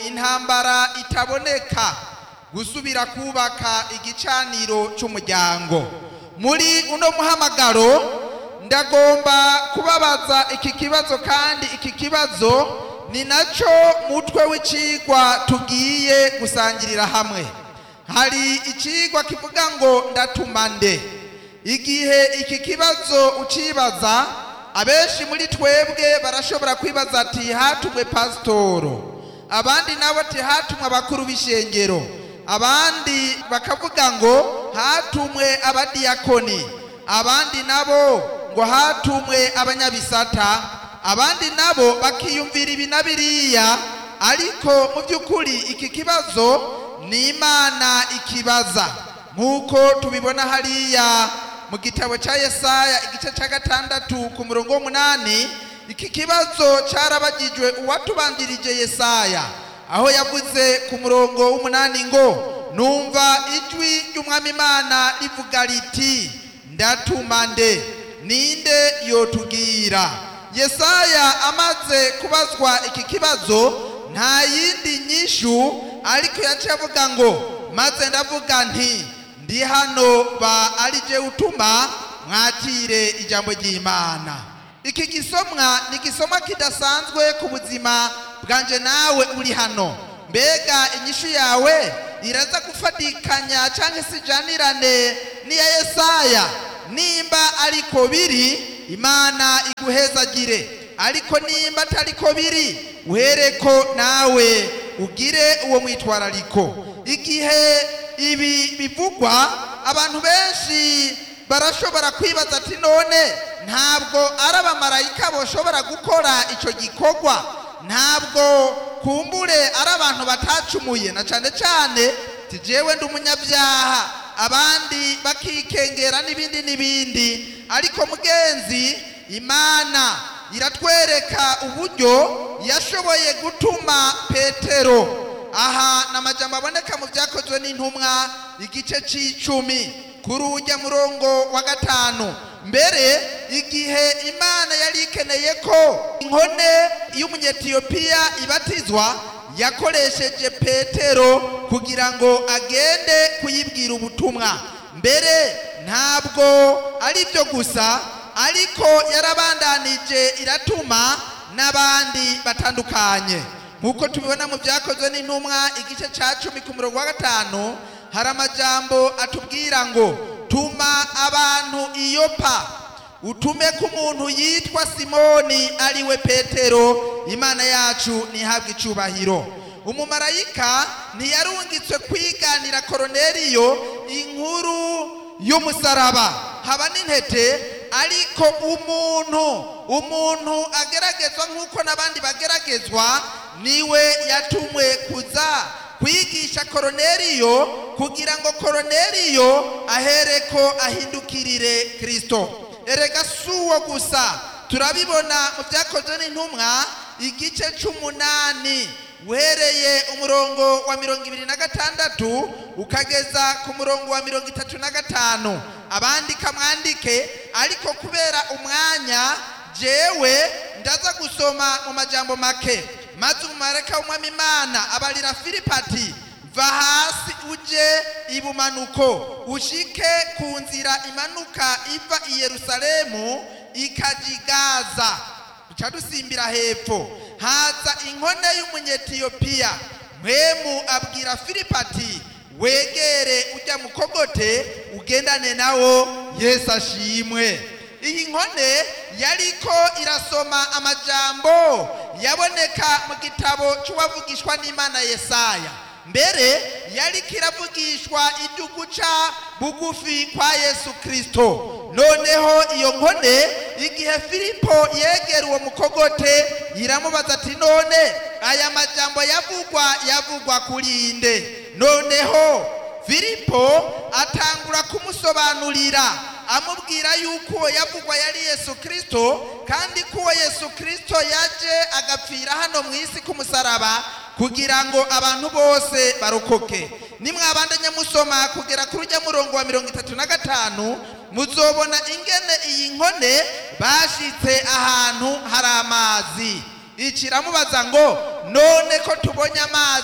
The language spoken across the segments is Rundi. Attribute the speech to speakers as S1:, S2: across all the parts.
S1: intambara itaboneka gusubira kubaka igicaniro cy'umuryango muri uno muhamagaro ndagomba kubabaza iki kibazo kandi iki kibazo ni nacyo mutwe w'icigwa tugiye gusangirira hamwe hari icigwa kivuga ngo ndatuma nde igihe iki kibazo ucibaza abenshi muri twebwe barashobora kwibaza ati hatumwe pasitoro abandi nabo ati hatumwe abakuru b'ishengero abandi bakavuga ngo hatumwe abadiyakoni abandi nabo ngo hatumwe abanyabisata abandi nabo bakiyumvira ibi na biriya ariko mu by'ukuri iki kibazo ni imana ikibaza nk'uko tubibona hariya mu gitabo cya yesaya igice cya gatandatu ku murongo w'umunani iki kibazo cyarabagijwe uwatubanjirije yesaya aho yavuze ku murongo w'umunani ngo numva ijwi ry'umwami imana rivuga riti ndatuma nde ninde yotubwira yesaya amaze kubazwa iki kibazo nta yindi nyishu ariko yaciye avuga ngo maze ndavuga nti ndi hano ba ari je utuma mwakire ijambo ry'imana iki gisomwa ni igisomwa kidasanzwe ku buzima bwanje nawe uri hano mbega inyishu yawe iraza gufatikanya cyangwa se ijanirane n'iya yesaya nimba ariko biri imana iguhezagire ariko nimba atariko biri uhereko nawe ugire uwo mwitwarariko igihe ibi bivugwa abantu benshi barashobora kwibaza ati none ntabwo ari abamarayika bashobora gukora icyo gikorwa ntabwo kumbure ari abantu batacumuye na cyane cyane tijewe ndi umunyabyaha abandi bakikengera n'ibindi n'ibindi ariko mugenzi imana iratwereka uburyo yashoboye gutuma petero aha ni amajambo aboneka mu byakozwe n'intumwa igice cy'icumi kuri ujya murongo wa gatanu mbere igihe imana yari ikeneye ko inkone y'umunyetiyopiya ibatizwa yakoresheje petero kugira ngo agende kuyibwira ubutumwa mbere ntabwo ari byo gusa ariko yarabandanije iratuma n'abandi batandukanye nk'uko tubibona mu byakozwe n'intumwa igice cya cumi ku murongo wa gatanu hari amajambo atubwira ngo tuma abantu iyopa utume ku muntu yitwa simoni ariwe petero imana yacu ntihabwe icyubahiro umumarayika ntiyarungitswe kwiganira koroneriyo inkuru y'umusaraba haba n'intete ariko umuntu umuntu ageragezwa nk'uko n'abandi bageragezwa niwe yatumwe kuza kwigisha koroneriyo kugira ngo koroneriyo ahereko ahindukirire kirisito erega si uwo gusa turabibona mu byakozwe n'intumwa igice cy'umunani uhereye umurongo wa mirongo ibiri na gatandatu ukageza ku murongo wa mirongo itatu na gatanu abandika mwandike ariko kubera umwanya jewe ndaza gusoma mu majambo make maze umumarayika w'umwami imana abarira filipati va hasi uje ibumanuko ushike ku nzira imanuka iva i yerusalemu ikajigaza duca dusimbira hepfo haza inkone y'umunyetiyopiya mwemu abwira filipati wegere ujya mukogote ugendane nawo yesu ashimwe iyi nkone yariko irasoma amajambo yaboneka mu gitabo cy'uwavugishwa n'imana yesaya mbere yariko iravugishwa ibyo guca bugufi kwa yesu kirisito noneho iyo nkone igihe filipo yegera uwo mukogote iramubaza ati none aya majambo yavugwa yavugwa kuri inde noneho filipo atangura kumusobanurira amubwira yuko uwo yavugwa yari yesu kirisito kandi ko uwo yesu kirisito yaje agapfira hano mu isi k'umusaraba kugira ngo abantu bose barokoke nimwabandanya musoma kugera kuri ujya murongo wa mirongo itatu na gatanu muzobona ingene iyi nkone bashitse ahantu hari amazi ikiramubaza ngo none ko tubonye amazi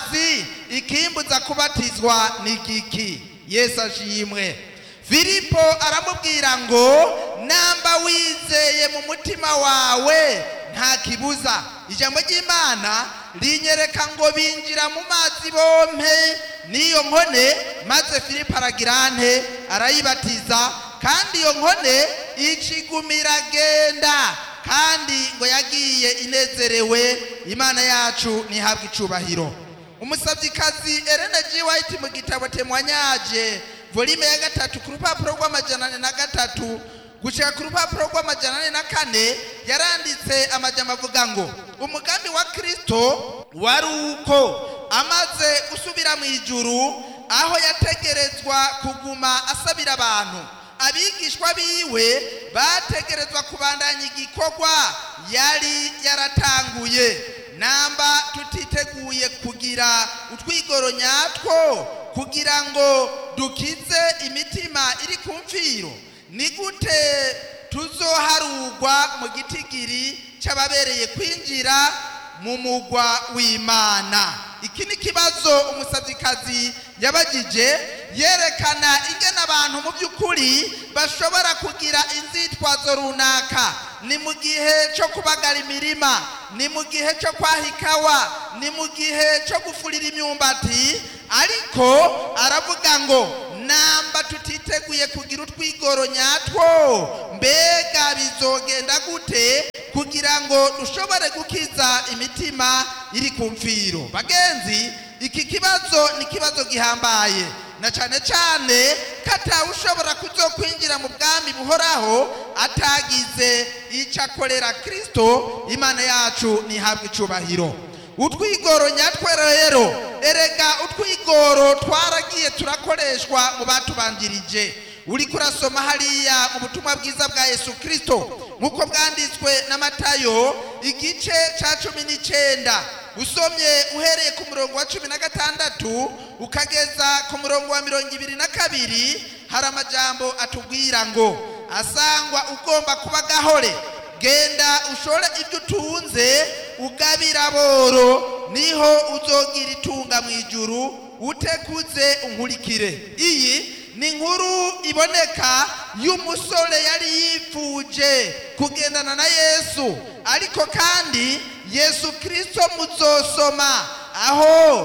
S1: wifuza kubatizwa n'igiki yesu ashimwe filipo aramubwira ngo namba wizeye mu mutima wawe nta kibuza ijambo ry'imana rinyereka ngo binjira mu mazi bompe n'iyo nkone maze filipo aragira nte arayibatiza kandi iyo nkone icigumira agenda kandi ngo yagiye inezerewe imana yacu ntihabwe icubahiro umusabyikazi Elena G. White mu gitabo temwanyaje volume ya gatatu ku rupapuro rw'amajana ane na gatatu gushika ku rupapuro rw'amajana ane na kane yaranditse amajambo avuga ngo umugambi wa kristo wari uko amaze gusubira mu ijuru aho yategerezwa kuguma asabira abantu abigishwa biwe bategerezwa kubandanya igikorwa yari yaratanguye namba tutiteguye kugira utwigoro nyatwo kugira ngo dukize imitima iri ku mfiro ni gute tuzoharugwa mu gitigiri cy'ababereye kwinjira mu mugwa w'imana iki ni ikibazo umusabyikazi yabagije yerekana ingene abantu mu by'ukuri bashobora kugira inzitwazo runaka ni mu gihe cyo kubagara imirima ni mu gihe cyo kwaha ikawa ni mu gihe cyo gufurira imyumbati ariko aravuga ngo namba tutiteguye kugira utwigoro nyatwo mbega bizogenda gute kugira ngo dushobore gukiza imitima iri ku mfiro bagenzi iki kibazo ni ikibazo gihambaye na cyane cyane ko atawushobora kuzokwinjira mu bwami buhoraho atagize icyo akorera kirisito imana yacu ntihabwe icubahiro utwigoro nyatwe rero erega utwigoro twaragiye turakoreshwa mu batubanjirije uri kurasoma hariya mu butumwa bwiza bwa yesu kirisito nk'uko bwanditswe na matayo igice cya cumi n'icyenda usomye uhereye ku murongo wa cumi na gatandatu ukageza ku murongo wa mirongo ibiri na kabiri hari amajambo atubwira ngo asangwa ugomba kuba gahore genda ushore ibyo utunze ugabira boro niho uzogira itunga mu ijuru utekuze unkurikire iyi ni inkuru iboneka y'umusore yari yifuje kugendana na yesu ariko kandi yesu kirisito muzosoma aho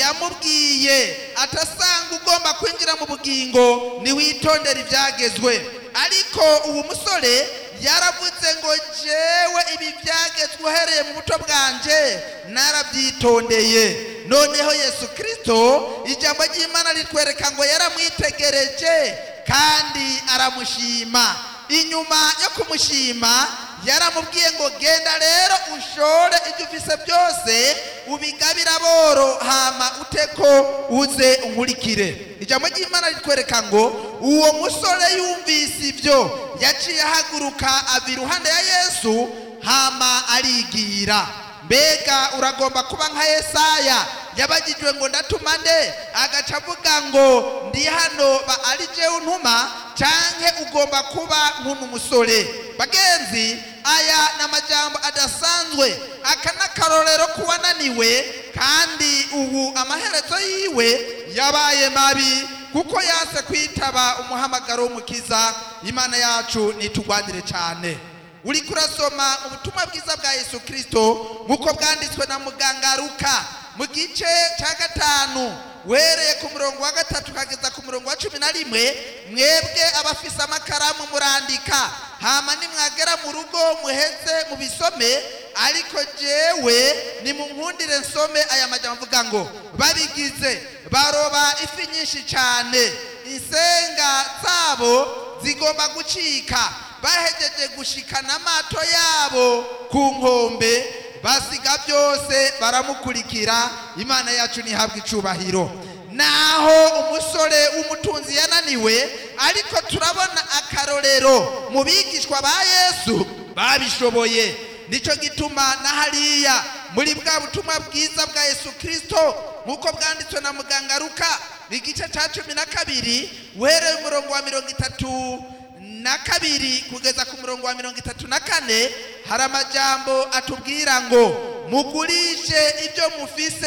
S1: yamubwiye atasanga ugomba kwinjira mu bugingo ntiwitondere ibyagezwe ariko uwo musore yaravuze ngo jewe ibi byagezwe uhereye mu buto bwanje narabyitondeye noneho yesu kirisito ijambo ry'imana ritwereka ngo yaramwitegereje kandi aramushima inyuma yo kumushima yaramubwiye ngo genda rero ushore ibyo ufise byose ubigabira boro hama uteko uze unkurikire ijambo ry'imana ritwereka ngo uwo musore yumvise ibyo yaciye ahaguruka ava iruhande ya yesu hama arigira mbega uragomba kuba nka yesaya yabagijwe ngo ndatuma nde agaca avuga ngo ndi hano ba ari jewe untuma canke ugomba kuba nk'uno musore bagenzi aya ni amajambo adasanzwe aka ni akarorero k'uwananiwe kandi ubu amaherezo yiwe yabaye mabi kuko yanse kwitaba umuhamagaro w'umukiza imana yacu nitugwanire cyane uri kurasoma ubutumwa bwiza bwa yesu kirisito nk'uko bwanditswe na muganga ruka mu gice cya gatanu wereye ku murongo wa gatatu ukageza ku murongo wa cumi na rimwe mwebwe abafise amakaramu murandika hama nimwagera mu rugo muheze mubisome ariko jewe nimunkundire nsome aya majambo avuga ngo babigize baroba ifi nyinshi cyane insenga zabo zigomba gucika bahejeje gushikana amato yabo ku nkombe basiga byose baramukurikira imana yacu ntihabwe icubahiro naho umusore w'umutunzi yananiwe ariko turabona akarorero mu bigishwa ba yesu babishoboye nicyo gituma na hariya muri bwa butumwa bwiza bwa yesu kirisito nk'uko bwanditswe na muganga ruka igice cya cumi na kabiri uhereye umurongo wa mirongo itatu na kabiri kugeza ku murongo wa mirongo itatu na kane hari amajambo atubwira ngo mugurishe ibyo mufise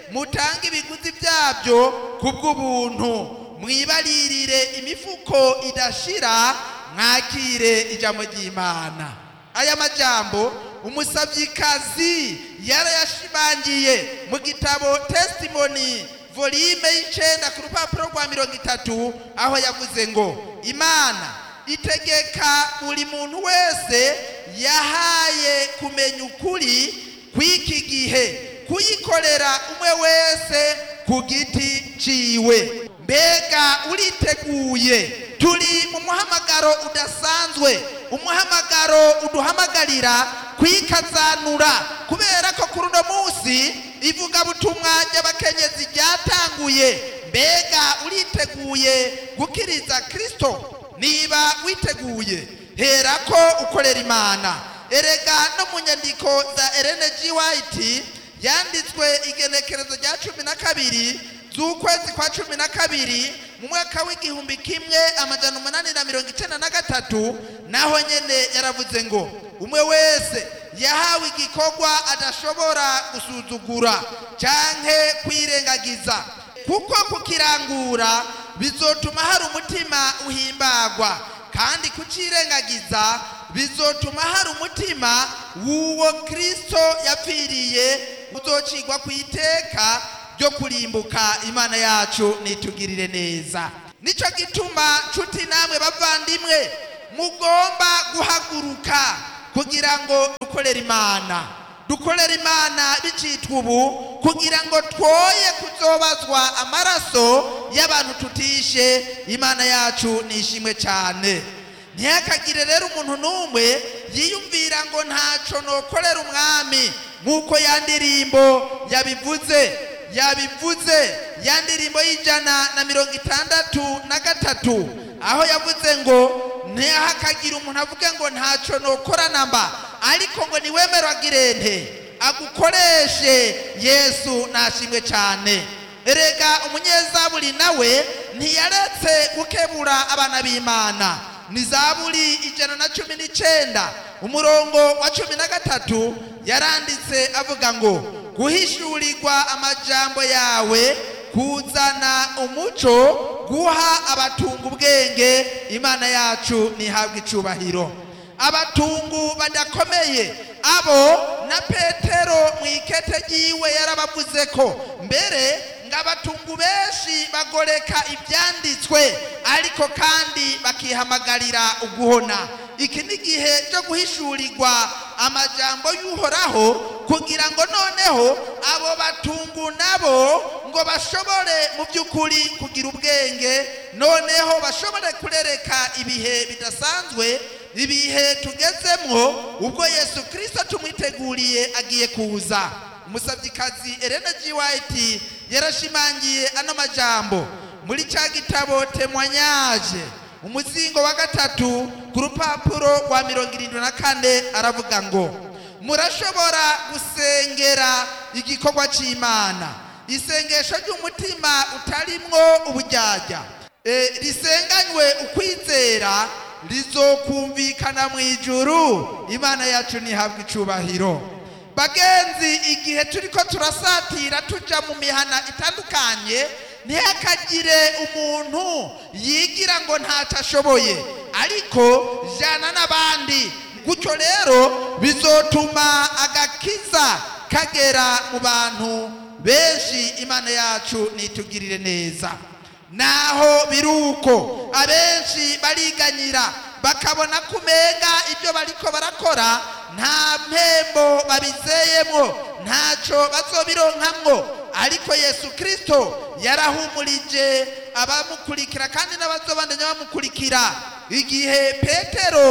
S1: mutange ibiguzi byabyo ku bw'ubuntu mwibaririre imifuko idashira mwakire ijambo ry'imana aya majambo umusabyikazi yarayashimangiye mu gitabo testimony volume y'icenda ku rupapuro rwa mirongo itatu aho yavuze ngo imana itegeka buri muntu wese yahaye kumenya ukuri kw'iki gihe kuyikorera umwe wese ku giti ciwe mbega uriteguye turi mu muhamagaro udasanzwe umuhamagaro uduhamagarira kwikazanura kubera ko kuri uno munsi ivugabutumwa ry'abakenyezi ryatanguye mbega uriteguye gukiriza kristo niba witeguye herako ukorera imana erega no mu nyandiko za Ellen G. White yanditswe igenekerezo rya cumi na kabiri z'ukwezi kwa cumi na kabiri mu mwaka w'igihumbi kimwe amajana umunani na mirongo icenda na gatatu naho nyene yaravuze ngo umwe wese yahawe igikorwa adashobora gusuzugura canke kwirengagiza kuko kukirangura bizotuma hari umutima uhimbagwa kandi kucirengagiza bizotuma hari umutima w'uwo kristo yapfiriye uzocigwa ku iteka ryo kurimbuka imana yacu nitugirire neza nico gituma nshuti namwe bavandimwe mugomba guhaguruka kugira ngo dukorere imana dukorere imana bicitwa ubu kugira ngo twoye kuzobazwa amaraso y'abantu tutishe imana yacu nishimwe cyane ntihakagire rero umuntu n'umwe yiyumvira ngo ntaco nokorera umwami nk'uko ya ndirimbo yabivuze yabivuze ya ndirimbo y'ijana na mirongo itandatu na gatatu aho yavuze ngo ntihakagire umuntu avuge ngo ntaco nokora namba ariko ngo niwemerwagire nte agukoreshe yesu nashimwe cyane erega umunyezaburi nawe ntiyaretse gukebura abana b'imana ni zaburi ijana na cumi n'icenda umurongo wa cumi na gatatu yaranditse avuga ngo guhishurirwa amajambo yawe kuzana umuco guha abatunga ubwenge imana yacu ntihabwe icubahiro abatungu badakomeye abo na petero mu ikete ryiwe yarabavuze ko mbere ngo abatungu benshi bagoreka ibyanditswe ariko kandi bakihamagarira uguhona iki ni igihe cyo guhishurirwa amajambo y'uhoraho kugira ngo noneho abo batungu nabo ngo bashobore mu by'ukuri kugira ubwenge noneho bashobore kurereka ibihe bidasanzwe ibihe tugezemwo ubwo yesu kirisito tumwiteguriye agiye kuza umusabyikazi Elena G. White yarashimangiye ano majambo muri cya gitabo temwanyaje umuzingo wa gatatu ku rupapuro rwa mirongo irindwi na kane aravuga ngo murashobora gusengera igikorwa cy'imana isengesho ry'umutima utarimwo ubujyajya e, risenganywe ukwizera rizokumvikana mu ijuru imana yacu ntihabwe icubahiro bagenzi igihe turiko turasatira tuja mu mihana itandukanye ntihakagire umuntu yigira ngo ntacyo ashoboye ariko jana n'abandi gutyo rero bizotuma agakiza kagera mu bantu benshi imana yacu nitugirire neza naho biruko abenshi bariganyira bakabona kumenga ibyo bariko barakora nta mpembo babizeyemwo ntaco bazobironkamwo ariko yesu kirisito yarahumurije abamukurikira kandi n'abazobandanya bamukurikira igihe petero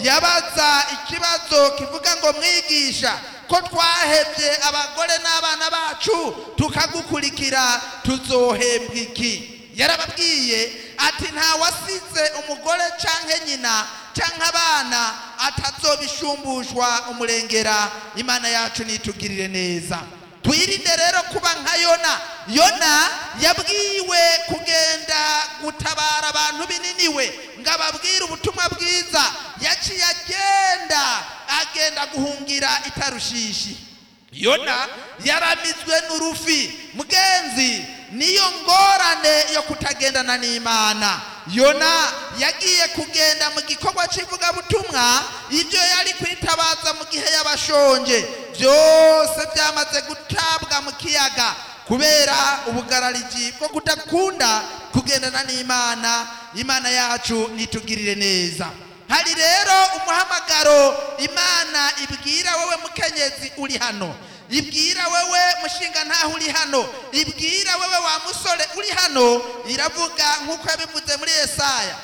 S1: yabaza ikibazo kivuga ngo mwigisha ko twahebye abagore n'abana bacu tukagukurikira tuzohembwa iki yarababwiye ati nta wasize umugore canke nyina canke abana atazobishumbushwa umurengera imana yacu nitugirire neza twirinde rero kuba nka yona yona yabwiwe kugenda gutabara abantu bininiwe ngo ababwire ubutumwa bwiza yaciye agenda agenda guhungira itarushishi yona yaramizwe n'urufi mugenzi niyo ngorane yo kutagendana n'imana yona yagiye kugenda mu gikorwa cy'ivugabutumwa ibyo yari kwitabaza mu gihe y'abashonje byose byamaze gutabwa mu kiyaga kubera ubugarariji bwo kudakunda kugendana n'imana imana yacu nitugirire neza hari rero umuhamagaro imana ibwira wowe mukenyezi uri hano ibwira wewe mushinga ntaho uri hano ibwira wewe wa musore uri hano iravuga nk'uko yabivuze muri Yesaya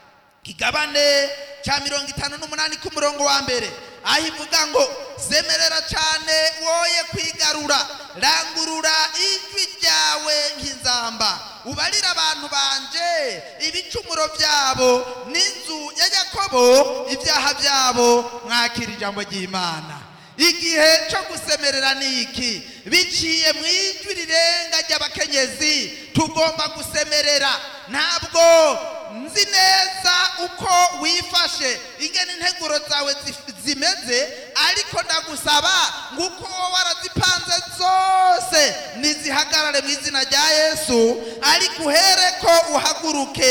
S1: kigabane cya mirongo itanu n'umunani k'umurongo wa mbere aho ivuga ngo zemerera cyane woye kwigarura rangurura ijwi ryawe nk'inzamba ubarire abantu banje ibicumuro byabo n'inzu ya yakobo ibyaha byabo mwakira ijambo ry'imana igihe cyo gusemerera ni iki biciye mu ijwi rirenga ry'abakenyezi tugomba gusemerera ntabwo nzi neza uko wifashe ingene integuro zawe zif- zimeze ariko ndagusaba ngo uko wowe warazipanze zose nizihagarare mu izina rya yesu ariko uhere ko uhaguruke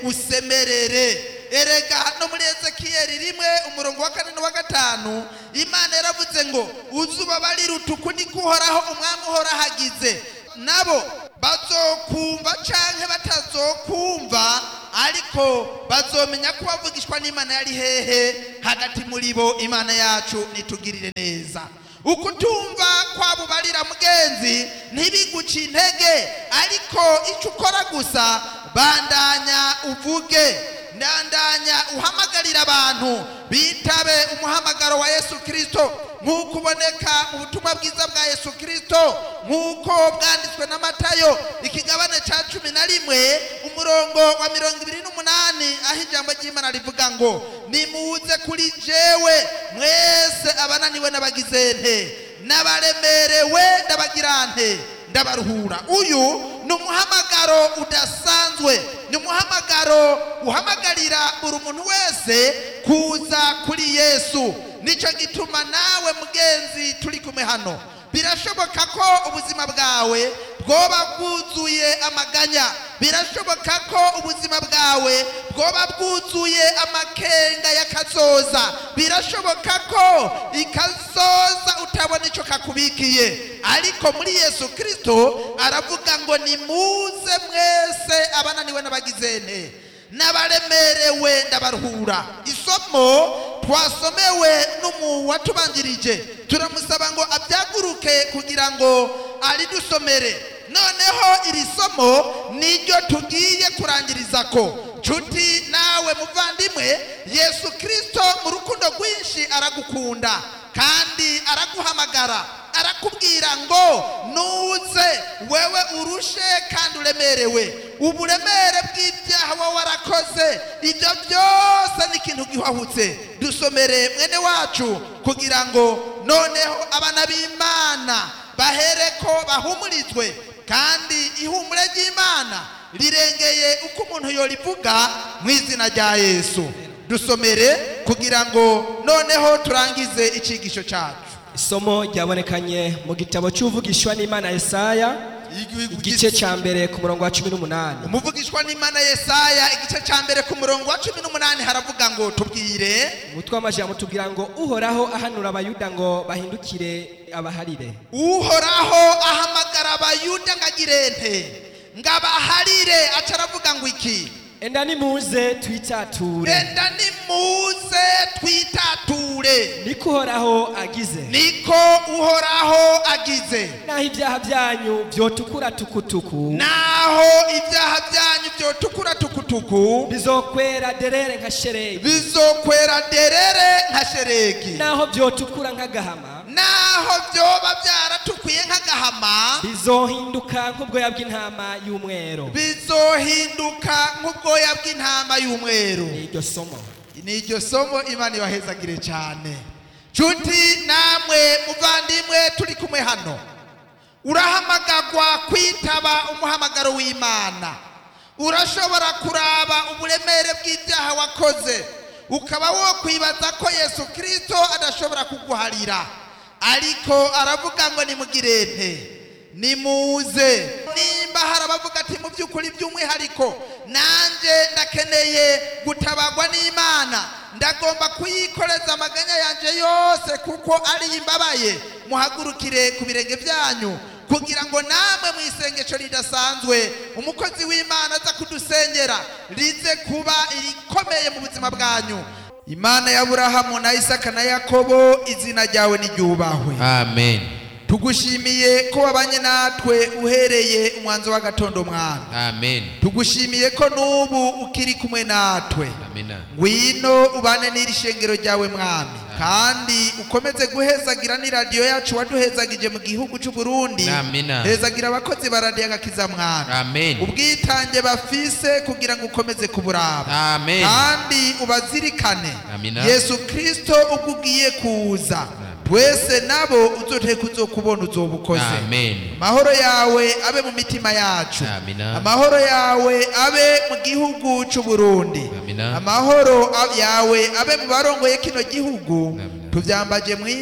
S1: usemerere erega no muri ezekiyeli rimwe umurongo wa kane n'uwa gatanu imana yaravuze ngo uzubabarira utuku niko uhoraho umwami uhoraho agize nabo bazokumva canke batazokumva ariko bazomenya ko bavugishwa n'imana yari hehe hagati muri bo imana yacu nitugirire neza ukutumva kwabubarira mugenzi ntibiguce intege ariko icyo ukora gusa bandanya uvuge ndandanya uhamagarira abantu bitabe umuhamagaro wa yesu kirisito nk'uko uboneka mu butumwa bwiza bwa yesu kirisito nk'uko bwanditswe na matayo ikigabane cya cumi na rimwe umurongo wa mirongo ibiri n'umunani aho ijambo ry'imana rivuga ngo nimuze kuri jewe mwese abananiwe n'abagize nte n'abaremerewe ndabagira nte ndabaruhura uyu ni umuhamagaro udasanzwe ni umuhamagaro uhamagarira buri muntu wese kuza kuri yesu nicyo gituma nawe mugenzi turi kumwe hano birashoboka ko ubuzima bwawe bwoba bwuzuye amaganya birashoboka ko ubuzima bwawe bwoba bwuzuye amakenga y'akazoza birashoboka ko ikazoza utabona icyo kakubikiye ariko muri yesu kirisito aravuga ngo nimuze mwese abananiwe n'abagize nte n'abaremerewe ndabaruhura isomo twasomewe n'umu watubanjirije turamusaba ngo abyaguruke kugira ngo aridusomere noneho iri somo niryo tugiye kurangiriza ko nshuti nawe muvandimwe yesu kirisito mu rukundo rwinshi aragukunda kandi araguhamagara arakubwira ngo nuze wewe urushe kandi uremerewe uburemere bw'ibyaha wowe warakoze ibyo byose ni ikintu gihwahutse dusomere mwene wacu kugira ngo noneho abana b'imana bahereko bahumurizwe kandi ihumure ry'imana rirengeye uko umuntu yorivuga mu izina rya yesu dusomere kugira ngo noneho turangize icyigisho cyacu
S2: isomo ryabonekanye mu gitabo cy'uvugishwa n'imana yesaya igice cya mbere ku murongo wa cumi n'umunani
S1: umuvugishwa n'imana yesaya igice cya mbere ku murongo wa cumi n'umunani haravuga ngo tubwire
S2: umutwe w'amajambo tubwira ngo uhoraho ahanura abayuda ngo bahindukire abaharire
S1: uhoraho ahamagara abayuda ngo agire nte ngo abaharire aca aravuga ngo iki
S2: enda nimuze twitature
S1: renda nimuze twitature
S2: niko uhoraho agize
S1: niko uhoraho agize
S2: naho ibyaha byanyu byotukura tukutuku
S1: naho ibyaha byanyu byotukura tukutuku
S2: bizokwera derere nka sheregi
S1: bizokwera derere nka sheregi
S2: naho byotukura nk'agahama
S1: naho byoba byaratukuye nk'agahama
S2: bizohinduka nk'ubwoya bw'intama y'umweru
S1: bizohinduka nk'ubwoya bw'intama y'umweru
S2: ni iryo somo
S1: ni iryo somo imana ibahezagire cyane nshuti namwe muvandimwe turi kumwe hano urahamagagwa kwitaba umuhamagaro w'imana urashobora kuraba uburemere bw'ibyaha wakoze ukaba wo kwibaza ko yesu kirisito adashobora kuguharira ariko aravuga ngo nimugirente nimuze nimba hari abavuga ati mu by'ukuri by'umwihariko nanjye ndakeneye gutabagwa n'imana ndagomba kuyikoreza amaganya yanjye yose kuko ari imbabaye muhagurukire ku birenge byanyu kugira ngo namwe mu isengesho ridasanzwe umukozi w'imana aza kudusengera rize kuba irikomeye mu buzima bwanyu imana ya burahamu na isaka na yakobo izina ryawe niryubahwe
S3: amen
S1: tugushimiye ko wabanye natwe uhereye umwanzo w'agatondo mwami
S3: amen
S1: tugushimiye ko n'ubu ukiri kumwe natwe
S3: amina
S1: ngwino ubane n'iri shengero ryawe mwami kandi ukomeze guhezagira n'iradiyo yacu waduhezagije mu gihugu cy'u Burundi
S3: Amina.
S1: hezagira abakozi ba radiyo agakiza mwami
S3: amen
S1: ubwitange bafise kugira ngo ukomeze kuburaba
S3: amen
S1: kandi ubazirikane
S3: Amina.
S1: yesu kirisito ubwo ugiye kuza twese nabo uzoteka uzokubona uzobukoze
S3: amen
S1: amahoro yawe abe mu mitima yacu
S3: Amina.
S1: amahoro yawe abe mu gihugu cy'u Burundi
S3: Amina.
S1: amahoro a- yawe abe mu barongoye kino gihugu
S3: Amina.
S1: tubyambaje mu